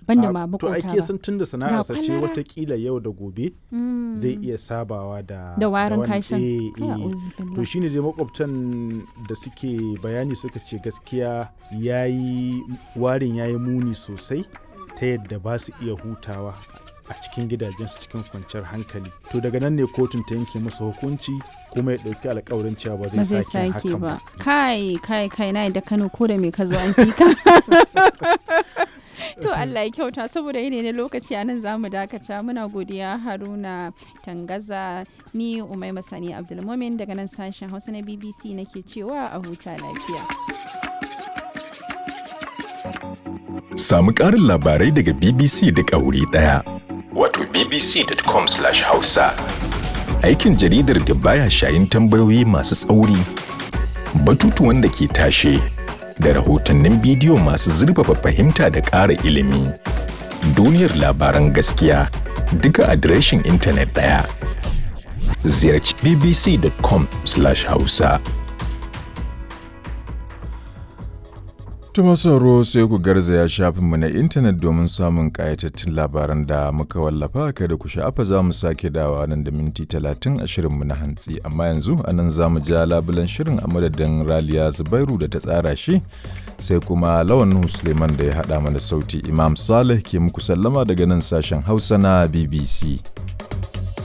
banda A- ma to makota ake ba sun tunda sana'arsa ce kwalara. watakila yau da gobe Mm. zai iya sabawa da da warin wani- kashin eh, Kai, eh. a'udhu billah. to shine dai makwabtan da suke bayani suka ce gaskiya yayi warin yayi muni sosai ta yadda ba su iya hutawa a cikin gidajensu cikin kwanciyar hankali to daga nan ne kotun ta yanke masa hukunci kuma ya ɗauki alkawarin cewa ba ba zai zai sake sake hakan ba ba kai kai kai na da kano ko da me ka zo an fi ka to Allah ya kyauta saboda yene ne lokaci anan zamu dakata muna godiya Haruna Tangaza ni Umai Masani Abdulmumin daga nan sashen Hausa na BBC nake cewa a huta lafiya Samu ƙarin labarai daga BBC duk a wuri ɗaya. Wato bbc.com/hausa. Aikin jaridar da baya shayin tambayoyi masu tsauri, batutuwan da ke tashe, da rahotannin bidiyo masu zurfafa fahimta da ƙara ilimi. Duniyar labaran gaskiya duka adireshin intanet ɗaya. Ziyarci bbc.com/hausa. Tuma sauro sai ku garzaya shafinmu na intanet domin samun ƙayatattun labaran da muka wallafa kada ku sha'afa za mu sake dawa nan da minti talatin a shirinmu na hantsi amma yanzu a nan za mu ja labulan shirin a madadin raliya zubairu da ta tsara shi sai kuma lawan Nuhu suleiman da ya haɗa mana sauti imam saleh ke muku sallama daga nan sashen hausa na bbc